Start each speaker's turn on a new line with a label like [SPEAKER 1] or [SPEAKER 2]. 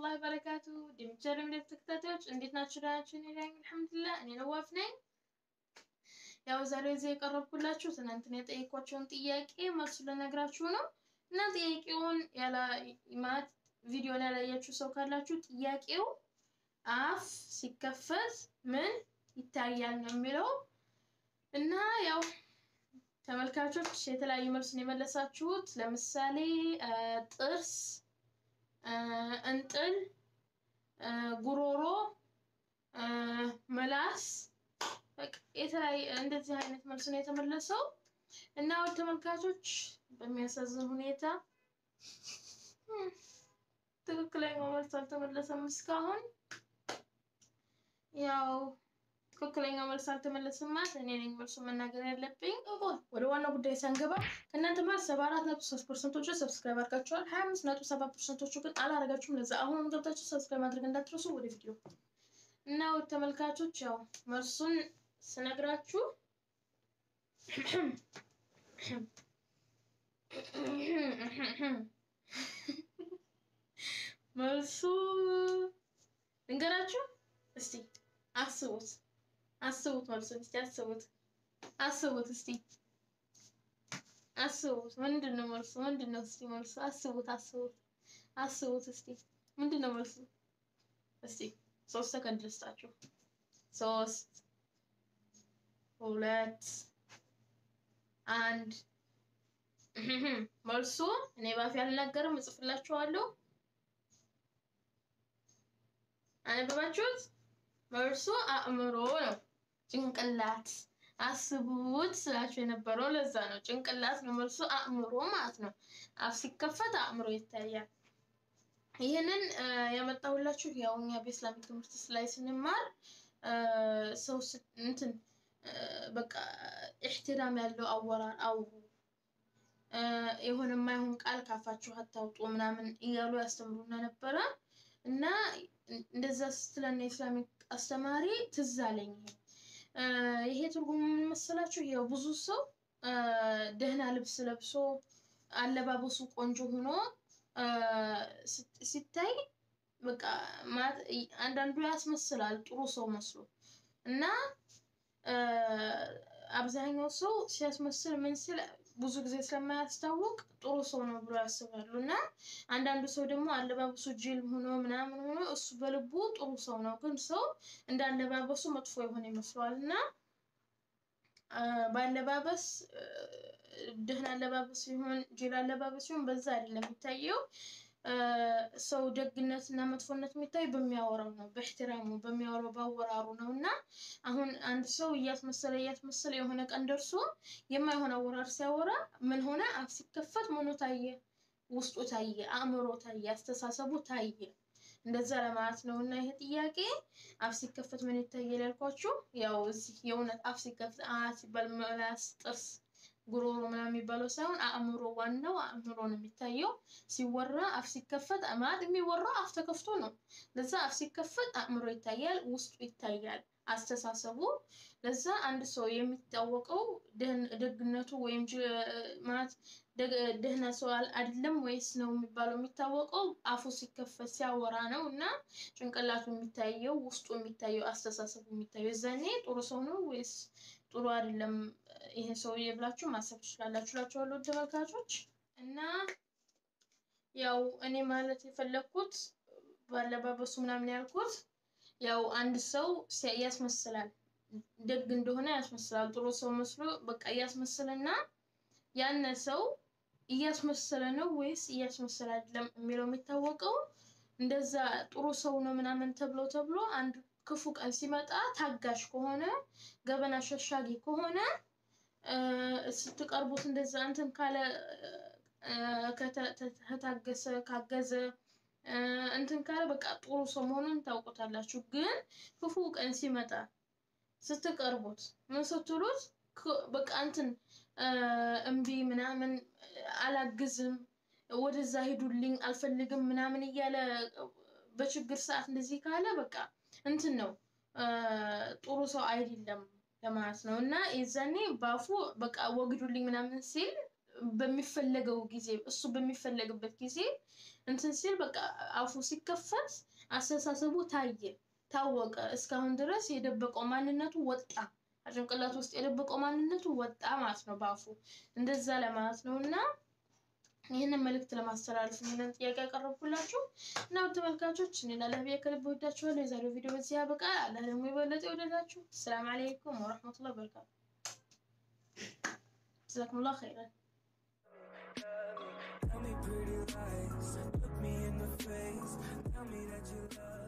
[SPEAKER 1] ወራህመቱላሂ ወበረካቱ ዲምቸር ምለት ተከታታዮች እንዴት ናችሁ? ደህና ናችሁ? እኔ ነኝ አልሐምዱሊላህ። እኔ ነዋፍ ነኝ። ያው ዛሬ እዚህ የቀረብኩላችሁ ትናንትና የጠየኳቸውን ጥያቄ መልሱ ልነግራችሁ ነው እና ጥያቄውን ያላ ማለት ቪዲዮን ያላያችሁ ሰው ካላችሁ ጥያቄው አፍ ሲከፈት ምን ይታያል ነው የሚለው እና ያው ተመልካቾች የተለያዩ መልስን የመለሳችሁት ለምሳሌ ጥርስ፣ እንጥል፣ ጉሮሮ፣ ምላስ የተለያየ እንደዚህ አይነት መልስ ነው የተመለሰው እና ወደ ተመልካቾች በሚያሳዝን ሁኔታ ትክክለኛው መልስ አልተመለሰም እስካሁን ያው ትክክለኛው መልስ አልተመለሰም ማለት እኔ ነኝ መልሱ መናገር ያለብኝ። ወደ ዋናው ጉዳይ ሳንገባ ከእናንተ ማለት ሰባ አራት ነጥብ ሶስት ፐርሰንቶቹ ሰብስክራይብ አድርጋችኋል። ሀያ አምስት ነጥብ ሰባት ፐርሰንቶቹ ግን አላደረጋችሁም። ለዛ አሁንም ገብታችሁ ሰብስክራይብ ማድረግ እንዳትረሱ። ወደ ቪዲዮ እና ወደ ተመልካቾች ያው መልሱን ስነግራችሁ መልሱ ልንገራችሁ እስቲ አስቡት አስቡት መልሱን እስቲ አስቡት አስቡት እስቲ አስቡት ምንድን ነው መልሱ ምንድን ነው እስቲ መልሱ አስቡት አስቡት አስቡት እስቲ ምንድን ነው መልሱ እስቲ ሶስት ሰከንድ ልስጣችሁ ሶስት ሁለት አንድ መልሱ እኔ ባፌ አልናገርም እጽፍላችኋለሁ አነበባችሁት መልሱ አእምሮ ነው ጭንቅላት አስቡት ስላችሁ የነበረው ለዛ ነው ጭንቅላት ነው መልሱ አእምሮ ማለት ነው አፍ ሲከፈት አእምሮ ይታያል ይህንን ያመጣሁላችሁ ያው እኛ በኢስላሚክ ትምህርት ላይ ስንማር ሰው እንትን በቃ ኢሕትራም ያለው አወራር አውሩ የሆነ የማይሆን ቃል ካፋችሁ አታውጡ ምናምን እያሉ ያስተምሩና ነበረ እና እንደዛ ስትለን የኢስላሚክ አስተማሪ ትዝ አለኝ ይሄ ይሄ ትርጉሙ ምን መሰላችሁ? ያው ብዙ ሰው ደህና ልብስ ለብሶ አለባበሱ ቆንጆ ሆኖ ሲታይ በቃ አንዳንዱ ያስመስላል ጥሩ ሰው መስሎ እና አብዛኛው ሰው ሲያስመስል ምን ሲል ብዙ ጊዜ ስለማያስታውቅ ጥሩ ሰው ነው ብሎ ያስባሉ እና አንዳንዱ ሰው ደግሞ አለባበሱ ጅል ሆኖ ምናምን ሆኖ እሱ በልቡ ጥሩ ሰው ነው፣ ግን ሰው እንደ አለባበሱ መጥፎ የሆነ ይመስለዋል እና በአለባበስ ደህና አለባበስ ሲሆን ጅል አለባበስ ሲሆን በዛ አይደለም የሚታየው። ሰው ደግነት እና መጥፎነት የሚታይ በሚያወራው ነው፣ በእሕትራሙ በሚያወራው ባወራሩ ነው እና አሁን አንድ ሰው እያስመሰለ እያስመሰለ የሆነ ቀን ደርሶ የማይሆን አወራር ሲያወራ ምን ሆነ? አፍ ሲከፈት ምኑ ታየ? ውስጡ ታየ፣ አእምሮ ታየ፣ አስተሳሰቡ ታየ። እንደዛ ለማለት ነው እና ይሄ ጥያቄ አፍ ሲከፈት ምን ይታያል ያልኳችሁ፣ ያው እዚህ የእውነት አፍ ሲከፈት አ ሲባል ምላስ፣ ጥርስ ጉሮሮ ምናምን የሚባለው ሳይሆን አእምሮ ዋናው አእምሮ ነው የሚታየው። ሲወራ አፍ ሲከፈት ማለት የሚወራው አፍ ተከፍቶ ነው። ለዛ አፍ ሲከፈት አእምሮ ይታያል፣ ውስጡ ይታያል፣ አስተሳሰቡ። ለዛ አንድ ሰው የሚታወቀው ደግነቱ ወይም ማለት ደህና ሰው አይደለም ወይስ ነው የሚባለው የሚታወቀው አፉ ሲከፈት ሲያወራ ነው እና ጭንቅላቱ የሚታየው ውስጡ የሚታየው አስተሳሰቡ የሚታየው የዛኔ ጥሩ ሰው ነው ወይስ ጥሩ አይደለም ይሄ ሰውዬ ብላችሁ ማሰብ ትችላላችሁ እላችኋለሁ ተመልካቾች። እና ያው እኔ ማለት የፈለግኩት ባለባበሱ ምናምን ያልኩት ያው አንድ ሰው ያስመስላል፣ ደግ እንደሆነ ያስመስላል፣ ጥሩ ሰው መስሎ በቃ እያስመስልና ያነ ሰው እያስመሰለ ነው ወይስ እያስመሰለ አይደለም የሚለው የሚታወቀው እንደዛ ጥሩ ሰው ነው ምናምን ተብሎ ተብሎ አንድ ክፉ ቀን ሲመጣ ታጋሽ ከሆነ ገበና ሸሻጊ ከሆነ ስትቀርቡት እንደዛ እንትን ካለ ከታገሰ ካገዘ እንትን ካለ በቃ ጥሩ ሰው መሆኑን ታውቁታላችሁ። ግን ክፉ ቀን ሲመጣ ስትቀርቡት ምን ስትሉት በቃ እንትን እምቢ ምናምን አላግዝም፣ ወደዛ ሂዱልኝ አልፈልግም ምናምን እያለ በችግር ሰዓት እንደዚህ ካለ በቃ እንትን ነው ጥሩ ሰው አይደለም ለማለት ነው። እና የዛኔ ባፉ በቃ ወግዱልኝ ምናምን ሲል በሚፈለገው ጊዜ እሱ በሚፈለግበት ጊዜ እንትን ሲል በቃ አፉ ሲከፈት አስተሳሰቡ ታየ፣ ታወቀ። እስካሁን ድረስ የደበቀው ማንነቱ ወጣ፣ ጭንቅላት ውስጥ የደበቀው ማንነቱ ወጣ ማለት ነው በአፉ እንደዛ ለማለት ነው እና ይህንን መልእክት ለማስተላለፍ ይህንን ጥያቄ ያቀረብኩላችሁ እና ውድ ተመልካቾች እኔ ላለብያ ከልብ ወዳችኋለሁ። የዛሬው ቪዲዮ በዚህ ያበቃል። አላህ ደግሞ የበለጠ ይወደዳችሁ። ሰላም አለይኩም ወረሕመቱላህ በረካቱ። ጀዛኩሙላህ ኸይረን።
[SPEAKER 2] Tell me pretty lies, look me in the face, tell me that you love